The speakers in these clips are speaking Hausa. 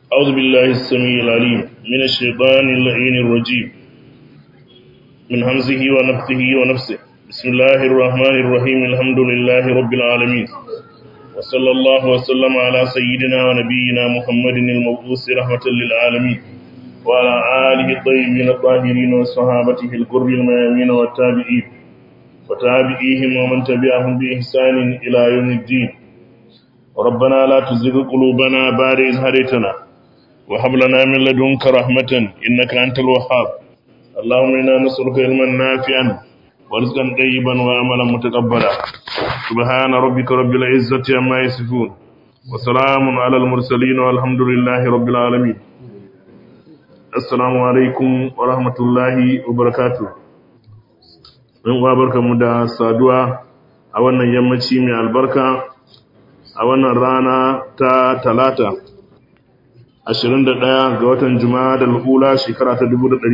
أعوذ بالله السميع العليم من الشيطان اللعين الرجيم من همزه ونفثه ونفسه بسم الله الرحمن الرحيم الحمد لله رب العالمين وصلى الله وسلم على سيدنا ونبينا محمد المبعوث رحمة للعالمين وعلى آله الطيبين الطاهرين وصحابته الكر الميامين والتابعين وتابعيهم ومن تبعهم بإحسان إلى يوم الدين ربنا لا تزغ قلوبنا بعد إذ هديتنا وهب لنا من لدنك رحمة إنك أنت الوهاب اللهم إنا نسألك علما نافعا ورزقا طيبا وعملا متقبلا سبحان ربك رب العزة عما يصفون وسلام على المرسلين والحمد لله رب العالمين السلام عليكم ورحمة الله وبركاته ɗan uwa barkamu da saduwa a wannan yammaci mai albarka a wannan rana ta talata 21 ga watan juma'a da al'ula shekara ta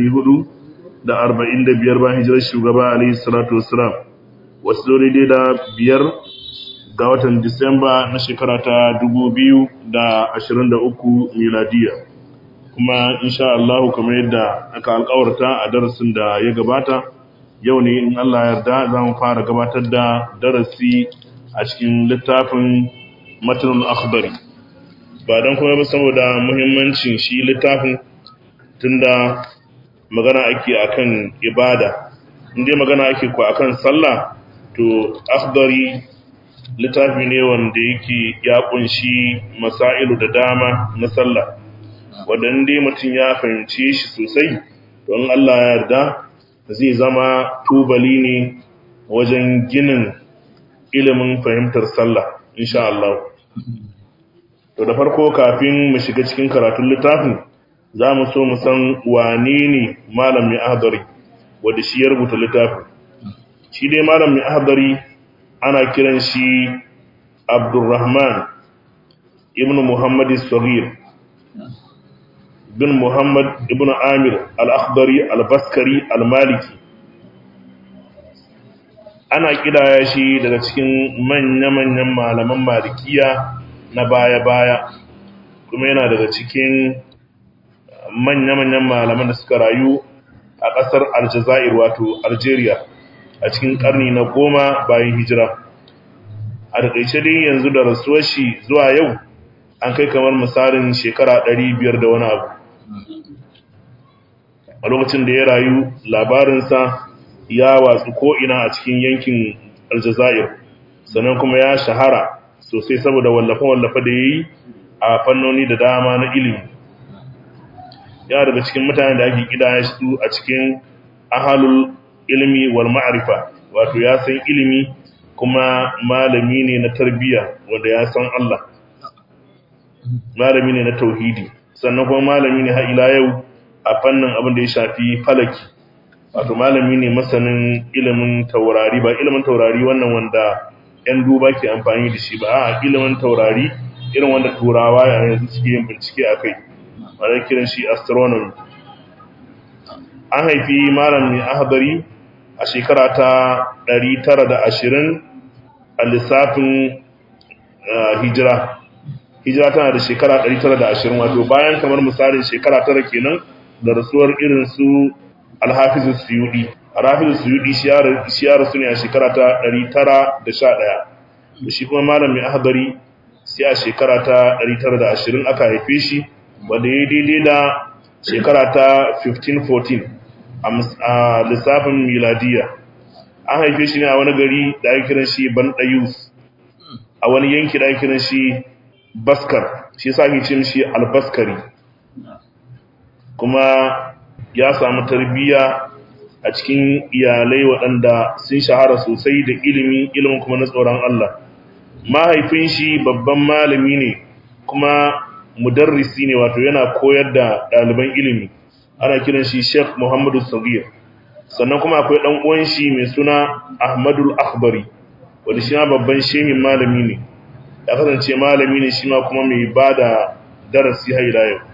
445 bayan hijirar shugaba alayhi salatu wassalam wasu zuri dai da biyar ga watan disamba na shekara ta 2023 miladiya kuma insha Allah kamar yadda aka alkawarta a darasin da ya gabata yau ne in Allah yarda za mu fara gabatar da darasi a cikin littafin matanul akhbari ba don kuma ba saboda muhimmancin shi littafin tunda magana ake akan ibada inda magana ake ku akan sallah to akhbari littafi ne wanda yake ya kunshi masailu da dama na sallah wanda inda mutum ya fahimci shi sosai don Allah ya yarda zai zama tubali ne wajen ginin ilimin fahimtar sallah insha Allah to da farko kafin mu shiga cikin karatun littafin za mu so mu san wane ne malam mai ahdari wanda shi ya rubuta littafin shi dai malam mai ahdari ana kiran shi Abdurrahman ibn Muhammad as-Saghir bin Muhammad ibn Amir al-Akhdari al-Baskari al-Maliki ana kidaya shi daga cikin manya-manyan malaman malikiya na baya-baya kuma yana daga cikin manya-manyan malaman da suka rayu a ƙasar Aljazair wato Algeria a cikin ƙarni na goma bayan hijira a daƙaice dai yanzu da rasuwar shi zuwa yau an kai kamar misalin shekara ɗari biyar da wani abu a lokacin da ya rayu labarinsa ya watsu ko'ina a cikin yankin aljazair sannan kuma ya shahara sosai saboda wallafe-wallafe da ya yi a fannoni da dama na ilimi ya daga cikin mutane da ake kida su a cikin ahalul ilimi wal ma'arifa wato ya san ilimi kuma malami ne na tarbiyya wanda ya san Allah malami ne na tauhidi sannan kuma malami ne har ila yau a fannin abin da ya shafi falaki wato malami ne masanin ilimin taurari ba ilimin taurari wannan wanda 'yan duba ke amfani da shi ba a ilimin taurari irin wanda turawa yanzu suke yin bincike a kai wadda kiran shi astronomy an haifi malamin ahbari a shekara ta 920 a lissafin hijira hijira tana da shekara 920 wato bayan kamar misalin shekara tara kenan da rasuwar irin su alhafizu suyudi alhafizu suyudi shi ya rasu ne a shekara ta 911 da shi kuma malamin ahbari sai a shekara ta 920 aka haife shi wanda ya daidai da shekara ta 1514 a lissafin miladiya an haife shi ne a wani gari da ake kiran shi ban ɗayus a wani yanki da ake kiran shi baskar shi sa ake cin shi albaskari kuma ya samu tarbiyya a cikin iyalai waɗanda sun shahara sosai da ilimi ilimin kuma na tsoron Allah mahaifin shi babban malami ne kuma mudarrisi ne wato yana koyar da ɗaliban ilimi ana kiran shi Sheikh Muhammadu Sagir sannan kuma akwai ɗan uwan shi mai suna Ahmadul Akhbari wanda shi ma babban shehin malami ne ya kasance malami ne shi ma kuma mai bada darasi har ila yau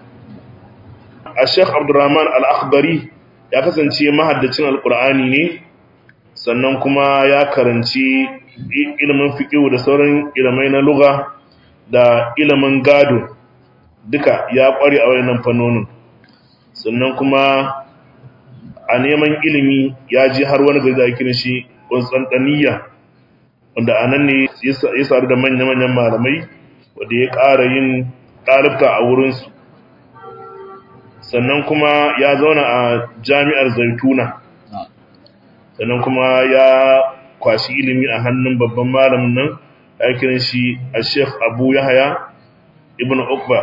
a Sheikh Abdurrahman Al-Akhbari ya kasance mahaddacin Alƙur'ani ne sannan kuma ya karanci ilimin fiqh da sauran ilimai na lugha da ilimin gado duka ya ƙware a wayannan fannonin sannan kuma a neman ilimi ya ji har wani gari da ake shi Constantiniya wanda a nan ne ya sadu da manya-manyan malamai wanda ya ƙara yin ɗalibta a wurinsu sannan kuma ya zauna a jami'ar zaituna sannan kuma ya kwashi ilimi a hannun babban malamin nan ya kiran shi a sheikh abu yahaya ibn ukba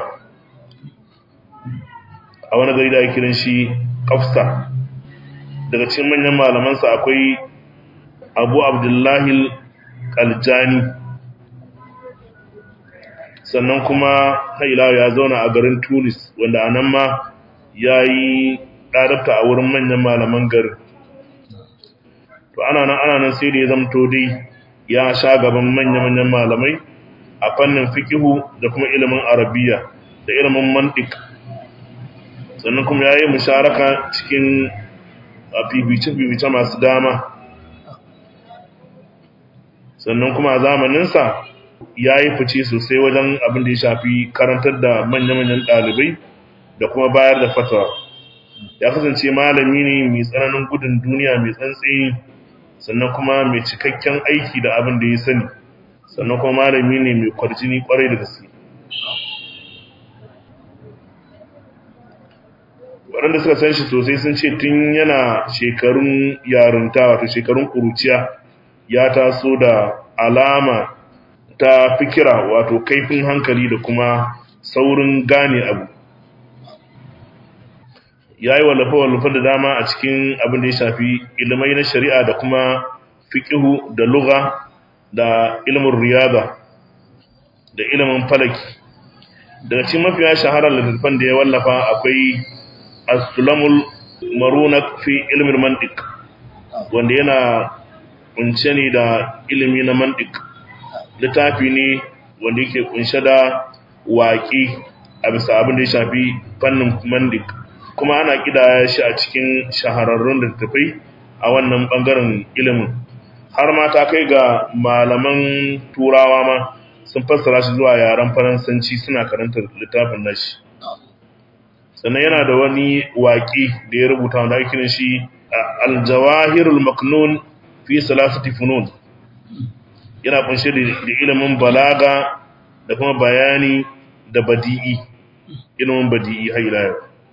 a wani gari da ya kiran shi kafsa daga cikin manyan malamansa akwai abu abdullahi kaljani sannan kuma haila ya zauna a garin tunis wanda a nan ma ya yi ɗarabta a wurin manyan malaman garin to ana nan ana nan sai da ya zamto dai ya sha gaban manya-manyan malamai a fannin fikihu da kuma ilimin arabiya da ilimin mantik sannan kuma ya yi musharaka cikin fifice-fifice masu dama sannan kuma a zamaninsa ya yi fice sosai wajen abin da ya shafi karantar da manya-manyan ɗalibai da kuma bayar da fatawa ya kasance malami ne mai tsananin gudun duniya mai tsantsi sannan kuma mai cikakken aiki da abin da ya sani sannan kuma malami ne mai kwarjini kwarai da gaske waɗanda suka san shi sosai sun ce tun yana shekarun yarinta wato shekarun kuruciya ya taso da alama ta fikira wato kaifin hankali da kuma saurin gane abu ya yi wallafa-wallafa da dama a cikin abin da ya shafi ilimai na shari'a da kuma fiƙihu da luga da ilimin riyada da ilimin falaki daga cikin mafiya shaharar littattafan da ya wallafa akwai as-sulamul marunak fi ilimin mantik wanda yana kunshe ne da ilimi na mantik littafi ne wanda yake kunshe da waƙi a bisa abin da ya shafi fannin mantik kuma ana kidaya shi a cikin shahararrun littattafai a wannan bangaren ilimin har ma ta kai ga malaman turawa ma sun fassara shi zuwa yaren faransanci suna karantar littafin nashi sannan yana da wani waƙi da ya rubuta wanda ake kiran shi aljawahirul maknun fi salasati funun yana kunshe da ilimin balaga da kuma bayani da badi'i ilimin badi'i har ila yau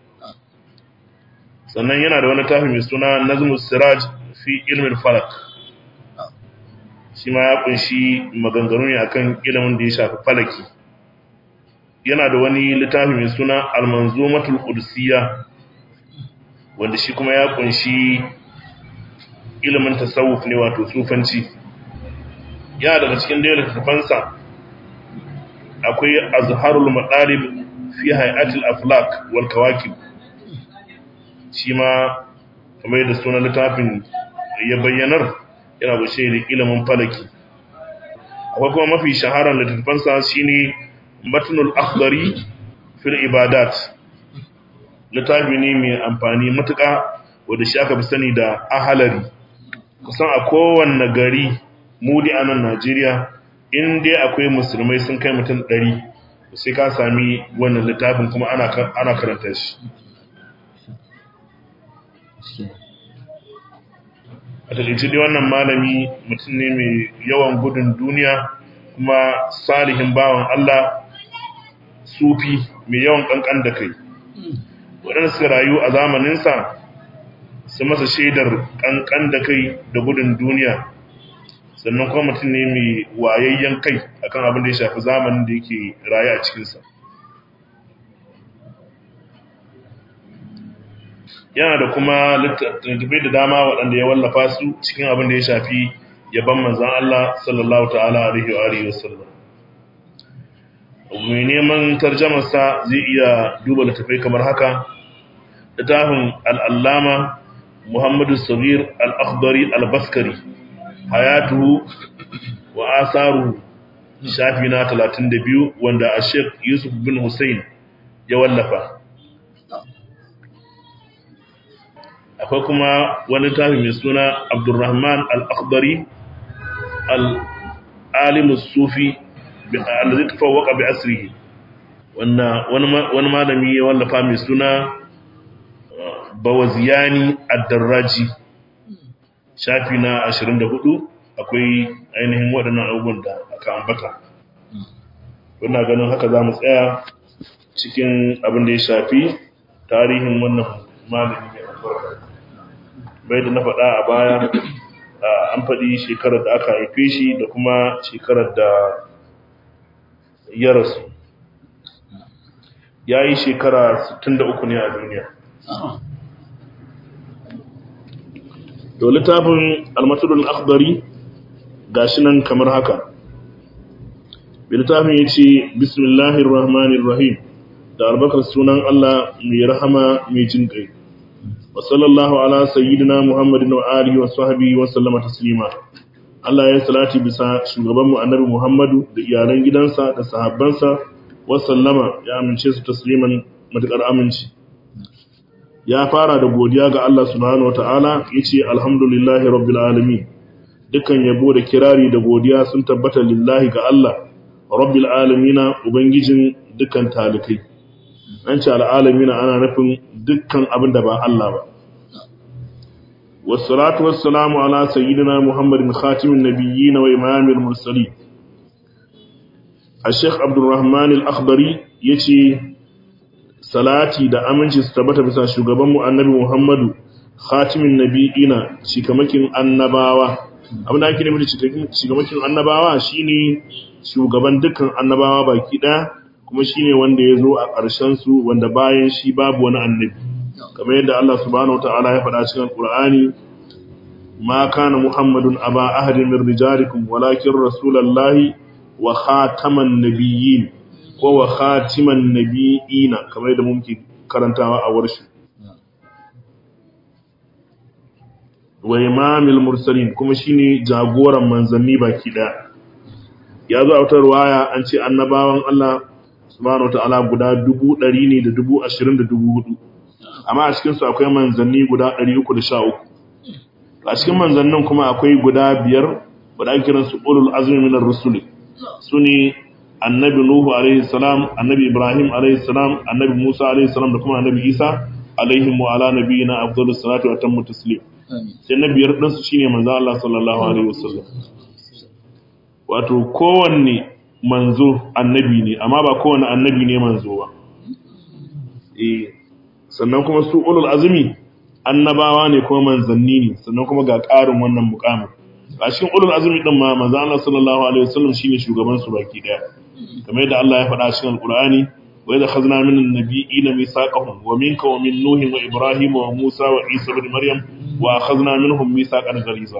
sannan yana da wani tafi mai suna nazmus siraj fi ilmin falak shi ma ya kunshi maganganu ne akan ilimin da ya shafi falaki yana da wani littafi mai suna almanzumatul qudusiyya wanda shi kuma ya kunshi ilimin tasawuf ne wato sufanci yana daga cikin da littafansa akwai azharul madalib fi hay'atil aflak wal kawakib shi ma kamar yadda sunan littafin ya bayyanar yana bushe da ilimin falaki akwai kuma mafi shaharar littafansa shine matnul akhdari fil ibadat littafi ne mai amfani matuƙa wanda shi aka fi sani da ahalari kusan a kowanne gari mudi a nan Najeriya in dai akwai musulmai sun kai mutum ɗari sai ka sami wannan littafin kuma ana karanta shi a takaice dai wannan malami mutum ne mai yawan gudun duniya kuma salihin bawan Allah sufi mai yawan kankan da kai waɗanda suka rayu a zamaninsa su masa shaidar kankan da kai da gudun duniya sannan kuma mutum ne mai wayayyen kai akan abin da ya shafi zamanin da yake raye a cikinsa yana da kuma littattafai da dama waɗanda ya wallafa su cikin abin da ya shafi yaban manzan Allah sallallahu ta'ala alaihi wa alihi wasallam mai neman tarjamarsa zai iya duba littattafai kamar haka littafin al'allama muhammadu sabir al-akhdari al-baskari hayatuhu wa asaru shafi na 32 wanda a sheikh yusuf bin hussein ya wallafa akwai kuma wani tafi mai suna abdurrahman al-akhdari al-alimus sufi allazi tafawwaqa bi asrihi wanda wani malami ya wallafa mai suna bawaziyani ad-darraji shafi na 24 akwai ainihin waɗannan abubuwan da aka ambata wannan ganin haka za mu tsaya cikin abin da ya shafi tarihin wannan malami mai albarka bai da na faɗa a baya an faɗi shekarar da aka haife shi da kuma shekarar da ya rasu ya yi shekara 63 ne a duniya to littafin almatulun akhdari gashi nan kamar haka littafin ya ce bismillahir rahmanir rahim da albakar sunan Allah mai rahama mai jin kai wa sallallahu ala sayyidina muhammadin wa alihi wa sahbihi wa sallama taslima Allah ya salati bisa shugaban mu annabi Muhammadu da iyalan gidansa da sahabbansa wa sallama ya amince su tasliman matakar aminci ya fara da godiya ga Allah subhanahu wataala yace alhamdulillahi rabbil alamin dukan yabo da kirari da godiya sun tabbata lillahi ga Allah rabbil alamina ubangijin dukan talikai an ce al'alamina ana nufin dukkan abin da ba Allah ba والصلاة والسلام على سيدنا محمد خاتم النبيين وإمام المرسلين الشيخ عبد الرحمن الأخضري يتي salati da aminci su tabbata bisa shugabanmu annabi Muhammadu khatimin nabiyina shikamakin annabawa abin da ake nufi da shikamakin annabawa shine shugaban dukkan annabawa baki ɗaya kuma shine wanda ya zo a ƙarshen su wanda bayan shi babu wani annabi kamar yadda Allah subhanahu wataala ya faɗa cikin Qur'ani ma kana Muhammadun aba ahadin min rijalikum walakin rasulullahi wa khataman nabiyyin ko wa khatiman nabiyina kamar yadda muke karantawa a warshi wa imamil mursalin kuma shine jagoran manzanni baki daya ya zo a wata ruwaya an ce annabawan Allah subhanahu wataala guda dubu ɗari ne da dubu ashirin da dubu hudu amma a cikinsu akwai manzanni guda ɗari uku da sha uku a cikin manzannin kuma akwai guda biyar wadda ake kiransu ulul azmi minar rusuli su ne annabi nuhu alaihi salam annabi ibrahim alaihi salam annabi musa alaihi salam da kuma annabi isa alaihi wa ala nabiyina afdalus salatu wa tammu taslim sai na biyar ɗinsu shine manzo Allah sallallahu alaihi wasallam wato kowanne manzo annabi ne amma ba kowanne annabi ne manzo ba eh sannan kuma su ulul azmi annabawa ne kuma manzanni ne sannan kuma ga ƙarin wannan mukamin a cikin ulul azmi din ma manzo Allah sallallahu alaihi wasallam shine shugaban su baki daya kamar yadda Allah ya faɗa a cikin alqur'ani wa idza khazna min an-nabiyina mithaqahum wa minka wa min nuhin wa ibrahim wa musa wa isa ibn maryam wa akhadna minhum mithaqan ghaliza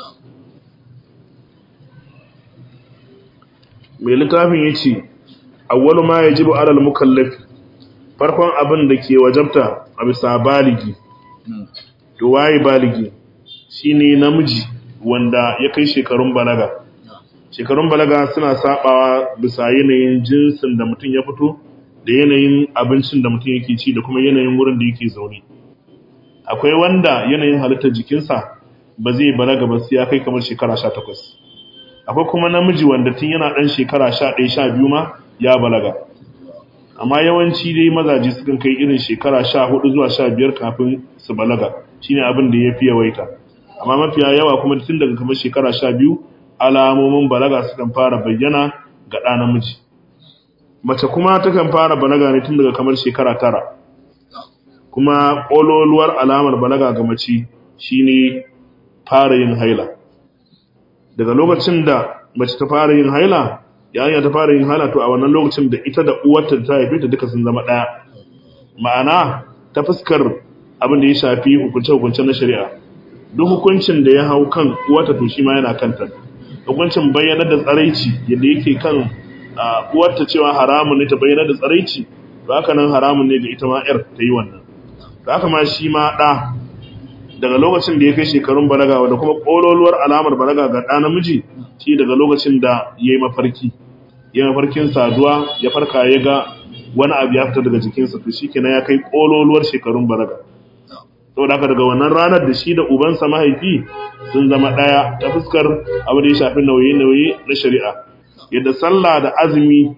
mai littafin yace awwalu ma yajibu ala al-mukallaf farkon abin da ke wajabta a bisa baligi to waye baligi shine namiji wanda ya kai shekarun balaga shekarun balaga suna sabawa bisa yanayin jinsin da mutum ya fito da yanayin abincin da mutum yake ci da kuma yanayin wurin da yake zaune akwai wanda yanayin halittar jikinsa ba zai balaga ba sai ya kai kamar shekara 18 akwai kuma namiji wanda tun yana dan shekara 11 12 ma ya balaga amma yawanci dai mazaje sukan kai irin shekara 14 zuwa 15 kafin su balaga shine abin da yafi yawaita amma mafiya yawa kuma tun daga kamar shekara 12 alamomin balaga sukan fara bayyana ga ɗa namiji mace kuma takan fara balaga ne tun daga kamar shekara tara kuma ƙololuwar alamar balaga ga mace shine fara yin haila daga lokacin da mace ta fara yin haila yayin ta fara yin haila to a wannan lokacin da ita da uwarta ta haife ta duka sun zama ɗaya ma'ana ta fuskar abin da ya shafi hukunce-hukunce na shari'a duk hukuncin da ya hau kan uwarta to shi ma yana kanta hukuncin bayyanar da tsaraici yadda yake kan uwarta cewa haramun ne ta bayyanar da tsaraici to haka nan haramun ne ga ita ma yar ta yi wannan to haka ma shi ma ɗa daga lokacin da ya kai shekarun balaga wanda kuma ƙololuwar alamar balaga ga ɗa namiji shi daga lokacin da ya yi mafarki ya yi mafarkin saduwa ya farka ya ga wani abu ya fita daga jikinsa to shi kenan ya kai ƙololuwar shekarun balaga saboda haka daga wannan ranar da shi da ubansa mahaifi sun zama ɗaya ta fuskar abu da ya shafi nauye-nauye na shari'a yadda sallah da azumi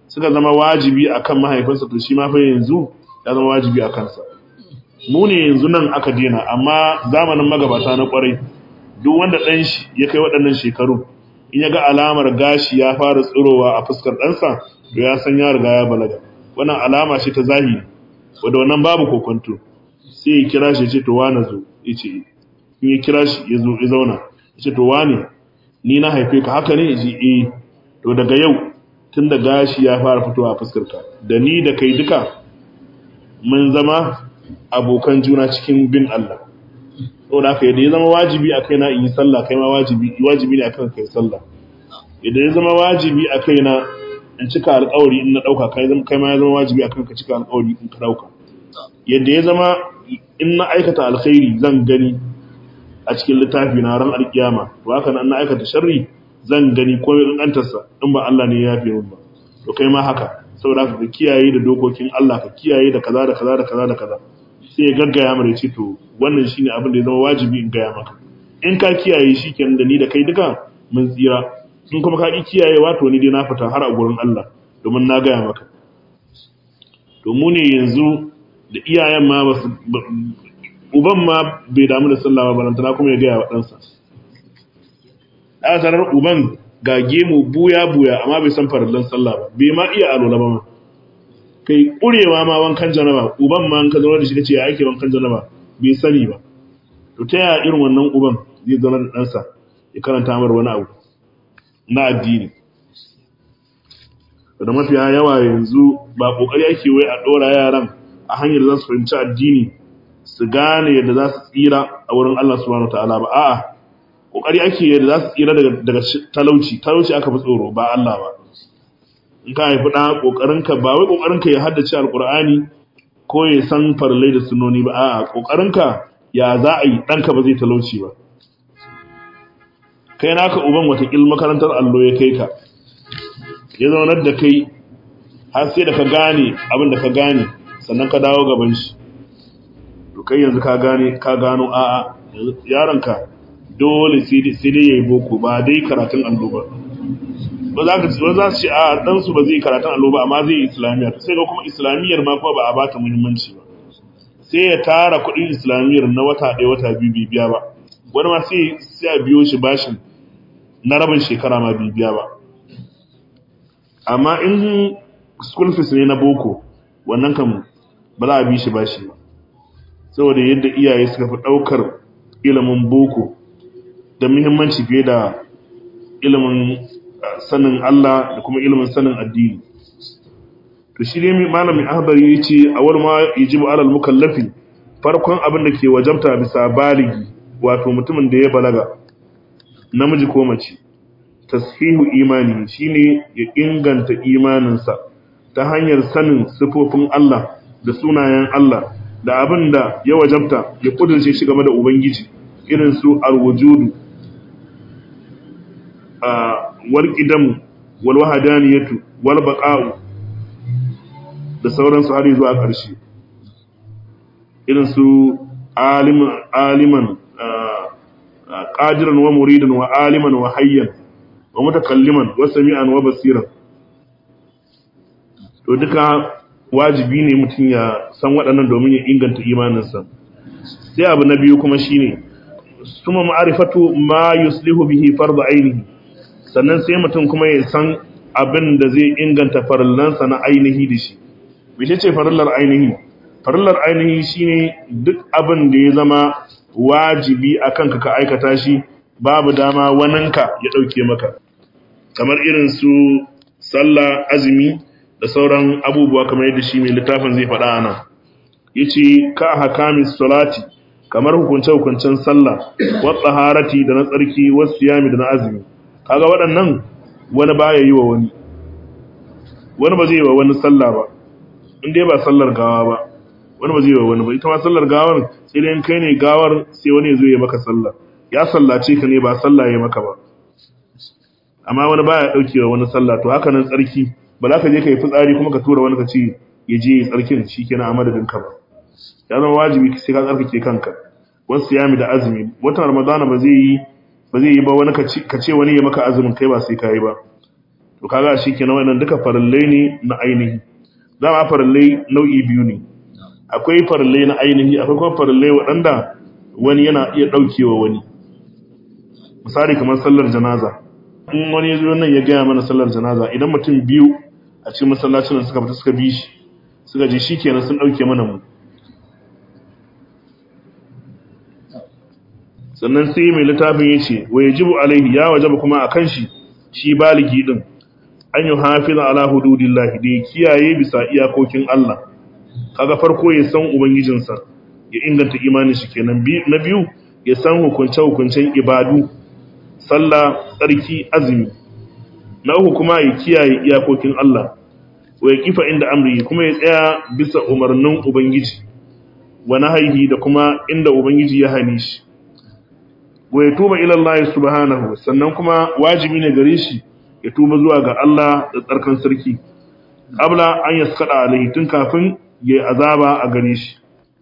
suka zama wajibi akan mahaifinsa to shi ma fa yanzu ya zama wajibi a kansa mu ne yanzu nan aka dena amma zamanin magabata na kwarai duk wanda ɗan shi ya kai waɗannan shekaru in ya ga alamar gashi ya fara tsirowa a fuskar ɗansa to ya san ya riga ya balaga wannan alama ce ta zahiri wanda wannan babu kokonto sai ya kira shi ya ce to wane zo ya ce in ya kira shi ya zo ya zauna ya ce to wane ni na haife ka haka ne ya ce eh to daga yau tun da gashi ya fara fitowa a fuskar ka da ni da kai duka mun zama abokan juna cikin bin Allah saboda haka yadda ya zama wajibi a kaina in yi sallah kai ma wajibi wajibi ne akan kai sallah yadda ya zama wajibi a kaina in cika alƙawari in na ɗauka kai kai ma ya zama wajibi akan ka cika alƙawari in ka ɗauka yadda ya zama in na aikata alkhairi zan gani a cikin littafi na ran alkiyama to haka nan na aikata sharri zan gani ko mai kankantarsa in ba Allah ne ya yafe min ba to kai ma haka saboda haka ka kiyaye da dokokin Allah ka kiyaye da kaza da kaza da kaza da kaza sai ya gaggaya mara ce to wannan shine abin da ya zama wajibi in gaya maka in ka kiyaye shi kenan da ni da kai duka mun tsira in kuma ka ki kiyayewa to ni dai na fita har a gurin Allah domin na gaya maka to mu ne yanzu da iyayen ma ba uban ma bai damu da sallah ba balantana kuma ya gaya wa ɗansa a tarar uban ga gemu buya buya amma bai san farallan sallah ba bai ma iya alola ba ma kai ƙurewa ma wankan janaba uban ma ka zaune da shi kace ya ake wankan janaba bai sani ba to ta yaya irin wannan uban zai zaune da ɗansa ya karanta mar wani abu na addini da mafiya yawa yanzu ba kokari ake wai a ɗora yaran a hanyar za su fahimci addini su gane yadda za su tsira a wurin Allah subhanahu wataala ba a'a kokari ake yadda za su tsira daga daga talauci talauci aka fi tsoro ba Allah ba in ka haifi ɗan ƙoƙarinka ba wai ƙoƙarinka ya haddace alƙur'ani ko ya san farlai da sunoni ba a'a ƙoƙarinka ya za a yi ɗanka ba zai talauci ba kai naka uban watakil makarantar allo ya kai ka ya zaunar da kai har sai da ka gane abin da ka gane sannan ka dawo gaban shi to kai yanzu ka gane ka gano a'a yaronka dole sai dai ya yi boko ba dai karatun allo ba ba za ka ba za su ce a dan su ba zai karatun allo ba amma zai yi islamiyya sai ga kuma islamiyyar ma kuma ba a bata muhimmanci ba sai ya tara kuɗin islamiyyar na wata ɗaya wata biyu bai biya ba wani ma sai sai a biyo shi bashin na rabin shekara ma bai biya ba amma in school fees ne na boko wannan kan ba za a bi shi bashi ba saboda yadda iyaye suka fi ɗaukar ilimin boko da muhimmanci fiye da ilimin sanin Allah da kuma ilimin sanin addini to shi ne malamin ahbari yace awal ma yajibu alal mukallafi farkon abin da ke wajabta bisa baligi wato mutumin da ya balaga namiji ko mace tashihu imani shine ya inganta imaninsa ta hanyar sanin sifofin Allah da sunayen Allah da abin da ya wajabta ya kudurce shi game da ubangiji irin su alwujudu wal qidam wal wahdaniyatu wal baqa'u da sauransu har zuwa ƙarshe irin su aliman aliman qadiran wa muridan wa aliman wa hayyan wa mutakalliman wa sami'an wa basiran to duka wajibi ne mutum ya san waɗannan domin ya inganta imaninsa sai abu na biyu kuma shine suma ma'arifatu ma yuslihu bihi fardu ainihi sannan sai mutum kuma ya san abin da zai inganta farillansa na ainihi da shi bishe ce farillar ainihi farillar ainihi shine duk abin da ya zama wajibi a kanka ka aikata shi babu dama waninka ya ɗauke maka kamar irin su sallah azumi da sauran abubuwa kamar yadda shi mai littafin zai faɗa ana yace ka hakami salati kamar hukunce hukuncen sallah wa tsaharati da na tsarki wa siyami da na azumi kaga waɗannan wani baya yi wa wani wani ba zai yi wa wani sallah ba in dai ba sallar gawa ba wani ba zai yi wa wani ba ita ma sallar gawar sai dai kai ne gawar sai wani ya zo ya maka sallah ya sallace ka ne ba sallah ya maka ba amma wani baya dauke wa wani sallah to haka nan tsarki ba za ka je ka yi fitsari kuma ka tura wani ka ce ya je ya tsarkin shikenan a madadin ka ba ya zama wajibi sai ka tsarkake kanka wasu yami da azumi watan ramadana ba zai yi ba zai yi ba wani ka ce wani ya maka azumin kai ba sai ka yi ba to kaga shi kenan wannan duka farallai ne na ainihi dama farallai nau'i biyu ne akwai farallai na ainihi akwai kuma farallai waɗanda wani yana iya ɗaukewa wani misali kamar sallar janaza in wani ya zo nan ya gaya mana sallar janaza idan mutum biyu a cikin masallacin da suka fita suka bi shi suka je shi kenan sun ɗauke mana mu sannan sai mai littafin ya ce wa ya jibu alaihi ya wajaba kuma a kan shi shi baligi din an yi hafiza ala hududillahi da ya kiyaye bisa iyakokin Allah kaga farko ya san ubangijinsa ya inganta imanin shi kenan na biyu ya san hukunce hukuncen ibadu sallah tsarki azumi na uku kuma ya kiyaye iyakokin Allah wa ya kifa inda amri kuma ya tsaya bisa umarnin ubangiji wa nahaihi da kuma inda ubangiji ya hane shi wa ya tuba ila Allah subhanahu sannan kuma wajibi ne gare shi ya tuba zuwa ga Allah da tsarkan sarki abla an yaskada alaihi tun kafin ya azaba a gare shi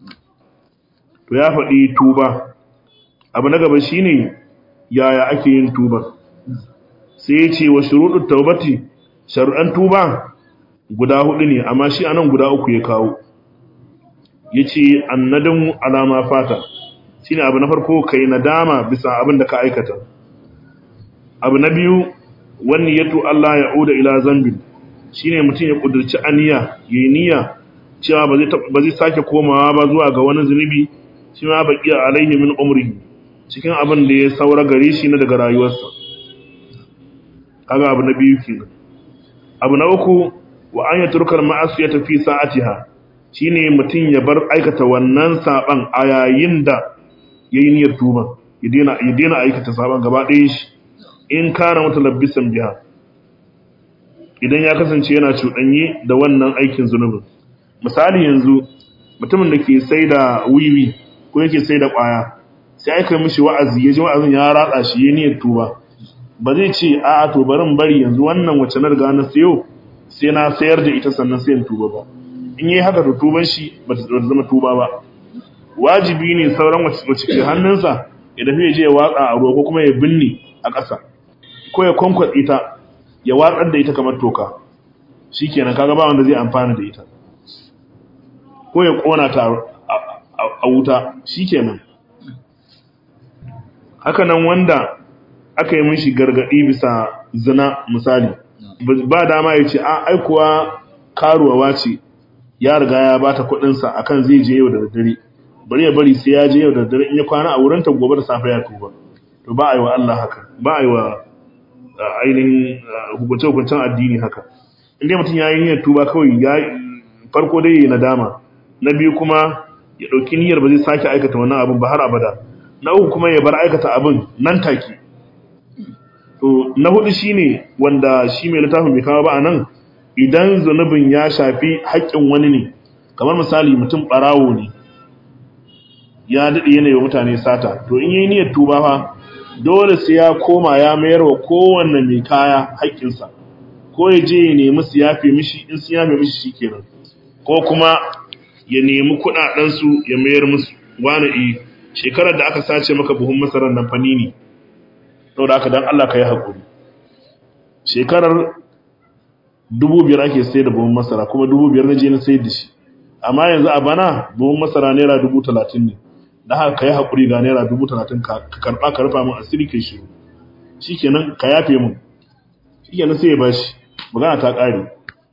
to ya faɗi tuba abu na gaba shine yaya ake yin tuba sai ya ce wa shuruɗin taubati sharuɗan tuba guda hudu ne amma shi anan guda uku ya kawo ya ce annadin alama fata shi ne abu na farko kai nadama bisa abin da ka aikata abu na biyu wani yato Allah ya uda ila zambin shi ne mutum ya ƙudurci aniya ya yi niyya cewa ba zai sake komawa ba zuwa ga wani zunubi shi ma baƙiya alaihi min umri cikin abin da ya saura gare shi na daga rayuwarsa kaga abu na biyu kenan abu na uku wa an ya turkar ma'asu ya tafi sa'atiha shine mutum ya bar aikata wannan saban a yayin da yayi niyyar tuba ya daina ya daina aikata saban gaba ɗaya shi in kana mutalabbisan biha idan ya kasance yana cuɗanye da wannan aikin zunubin misali yanzu mutumin da ke sai da wiwi ko yake sai da ƙwaya sai aka mishi wa'azi ya ji wa'azin ya ratsa shi ya niyyar tuba ba zai ce a to barin bari yanzu wannan wacce na riga na sayo sai na sayar da ita sannan sai in tuba ba in yi haka to tuban shi ba ta zama tuba ba wajibi ne sauran wacce ke hannunsa ya tafi ya je ya watsa a ruwa ko kuma ya binne a ƙasa ko ya kwankwatsa ita ya watsar da ita kamar toka shikenan kaga ba wanda zai amfana da ita ko ya kona ta a wuta shikenan haka nan wanda aka yi mishi gargadi bisa zina misali ba dama ya ce a aikuwa karuwa ce ya riga ya bata kuɗinsa akan zai je yau da daddare bari ya bari sai ya je yau da daddare in ya kwana a wurinta gobe da safe ya tuba to ba a yi wa Allah haka ba a yi wa ainihin hukunce-hukuncen addini haka inda mutum ya yi niyyar tuba kawai ya farko dai ya nadama na biyu kuma ya ɗauki niyyar ba zai sake aikata wannan abin ba har abada na uku kuma ya bar aikata abin nan take to na hudu shine wanda shi mai littafin bai kawo ba a nan idan zunubin ya shafi haƙƙin wani ne kamar misali mutum ɓarawo ne ya daɗe yanayi wa mutane sata to in yi niyyar tuba fa dole sai ya koma ya mayar wa kowanne mai kaya haƙƙinsa ko ya je ya nemi su yafe mishi in su yafe mishi shi kenan ko kuma ya nemi kuɗaɗensu ya mayar musu wani i shekarar da aka sace maka buhun masarar nan fani ne saboda haka dan Allah ka yi haƙuri shekarar dubu biyar ake sai da buhun masara kuma dubu biyar na je na sayar da shi amma yanzu a bana buhun masara naira dubu talatin ne da haka ka yi haƙuri ga naira dubu talatin ka karɓa ka rufa min asiri kai shiru shi kenan ka yafe min shi kenan sai ya bashi magana ta ƙare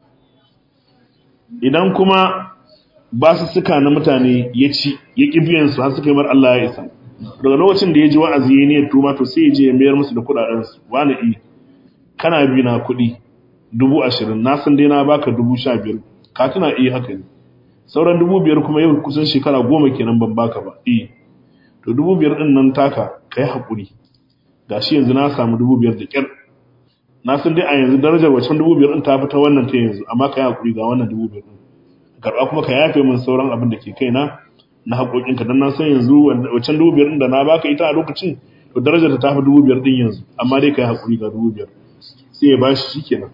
idan kuma ba su suka na mutane ya ci ya ƙi biyan su har suka yi mar Allah ya isa daga lokacin da ya ji wa'azi ya ne tuma to sai ya je ya mayar musu da kuɗaɗensu wani i kana bi na kuɗi dubu ashirin na san dai na baka dubu sha biyar ka tuna iya haka ne sauran dubu biyar kuma yau kusan shekara goma kenan ban baka ba eh to dubu biyar din nan taka ka yi haƙuri ga shi yanzu na samu dubu biyar da ƙyar na san dai a yanzu darajar wacan dubu biyar din ta fi ta wannan ta yanzu amma ka yi haƙuri ga wannan dubu biyar din karɓa kuma ka yafe min sauran abin da ke kaina na haƙoƙinka don na san yanzu wacan dubu biyar din da na baka ita a lokacin to darajar ta fi dubu biyar din yanzu amma dai ka yi haƙuri ga dubu biyar sai ya bashi shi kenan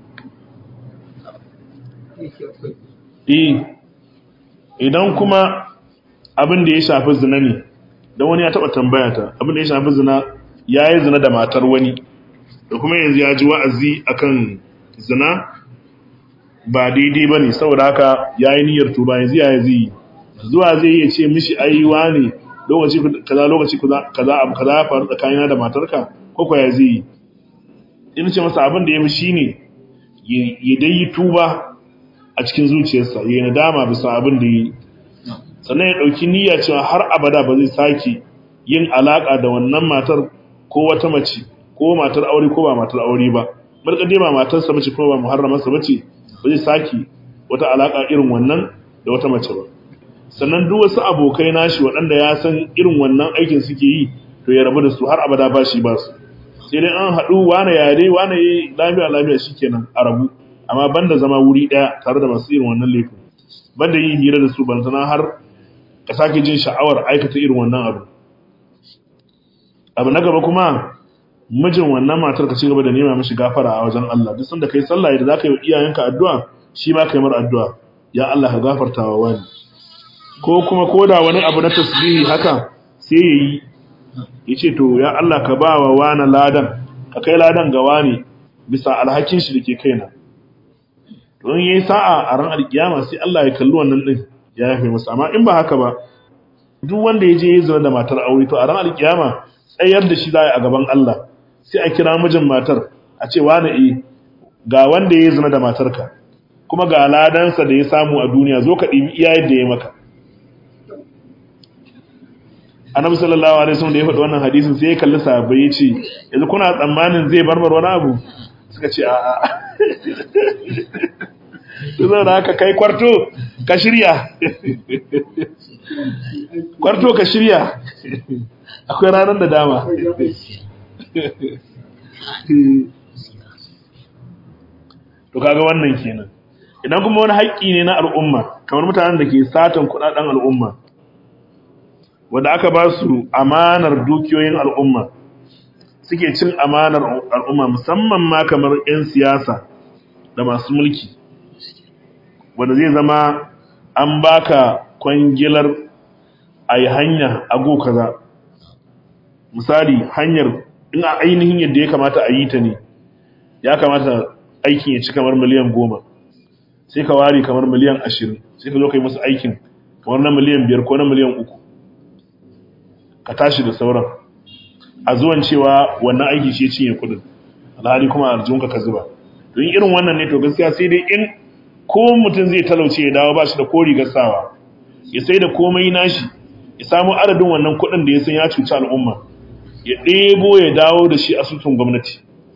idan kuma abin da ya shafi zina ne don wani ya taɓa tambaya ta abin da ya shafi zina ya yi zina da matar wani da kuma yanzu ya ji wa'azi akan zina ba daidai ba ne saboda haka ya yi niyyar tuba yanzu ya zai zuwa zai iya ce mishi aiwa ne lokaci kaza lokaci kaza abu kaza ya faru tsakanina da matarka ko kwa ya zai yi in ce masa abin da ya fi shi ne ya dai yi tuba a cikin zuciyarsa ya yi nadama bisa abin da ya yi sannan ya ɗauki niyya cewa har abada ba zai sake yin alaƙa da wannan matar ko wata mace ko matar aure ko ba matar aure ba barka dai ba matarsa mace ko ba muharramarsa bace ba zai sake wata alaƙa irin wannan da wata mace ba sannan duk wasu abokai nashi waɗanda ya san irin wannan aikin suke yi to ya rabu da su har abada ba shi ba su sai dai an haɗu wane yare wane yi lafiya lafiya shikenan a rabu amma banda zama wuri ɗaya tare da masu irin wannan laifin banda yin hira da su ban sana har ka sake jin sha'awar aikata irin wannan abu abu na gaba kuma mijin wannan matar ka ci gaba da nema mishi gafara a wajen Allah duk sanda kai sallah da zaka yi wa iyayenka addu'a shi ma kai mar addu'a ya Allah ka gafarta wa wani ko kuma koda wani abu na tasbihi haka sai yayi yace to ya Allah ka ba wa wani ladan ka kai ladan ga wani bisa alhakin shi dake kaina don yayi sa'a a ran alkiyama sai Allah ya kalli wannan din ya yafe masa amma in ba haka ba duk wanda ya je ya zama da matar aure to a ran alkiyama tsayar da shi za a gaban Allah sai a kira mijin matar a ce wani e ga wanda ya zama da matarka kuma ga ladansa da ya samu a duniya zo ka ɗibi iya yadda ya maka annabi sallallahu alaihi wasallam da ya faɗi wannan hadisin sai ya kalli sahabbai ya ce yanzu kuna tsammanin zai barbar wani abu suka ce a'a su zai da haka kai kwarto ka shirya kwarto ka shirya akwai ranar da dama to kaga wannan kenan idan kuma wani haƙƙi ne na al'umma kamar mutanen da ke satan kudaden al'umma wanda aka ba su amanar dukiyoyin al'umma suke cin amanar al'umma musamman ma kamar 'yan siyasa da masu mulki wanda zai zama an baka kwangilar a yi hanya a go kaza misali hanyar in a ainihin yadda ya kamata a yi ta ne ya kamata aikin ya ci kamar miliyan goma sai ka ware kamar miliyan ashirin sai ka zo ka yi masu aikin kamar na miliyan biyar ko na miliyan uku ka tashi da sauran a zuwan cewa wannan aiki shi cinye kudin alhali kuma a ka zuba don irin wannan ne to gaskiya sai dai in ko mutum zai talauce ya dawo ba shi da kori gasawa ya sai da komai nashi ya samu adadin wannan kudin da ya san ya cuci al'umma ya ɗebo ya dawo da shi asusun gwamnati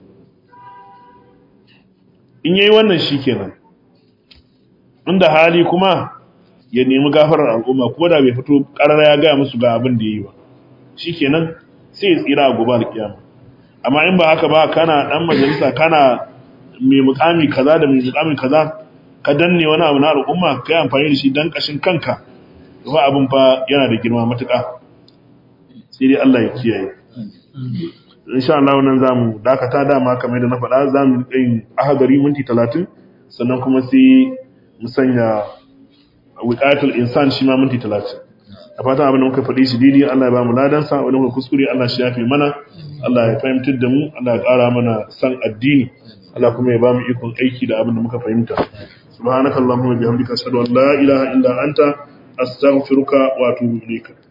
in yayi wannan shi kenan inda hali kuma ya nemi gafarar al'umma kuma da bai fito ƙarara ya gaya musu ga abin da ya yi ba shi kenan sai ya tsira a gobe alƙiyama amma in ba haka ba kana ɗan majalisa kana mai mukami kaza da mai mukami kaza ka danne wani abu na al'umma ka yi amfani da shi dan ƙashin kanka ba abin fa yana da girma matuƙa sai dai Allah ya kiyaye insha Allah nan zamu dakata dama kamar da na faɗa zamu yin ahagari minti 30 sannan kuma sai mu sanya wiqatul insan shi ma minti 30 a fatan abin da muka faɗi shi daidai Allah ya ba mu ladan sa wani muka kuskure Allah shi yafe mana Allah ya fahimtar da mu Allah ya ƙara mana san addini Allah kuma ya ba mu ikon aiki da abin da muka fahimta subhanakallahumma wa bihamdika ashhadu an la ilaha illa anta astaghfiruka wa atubu ilayka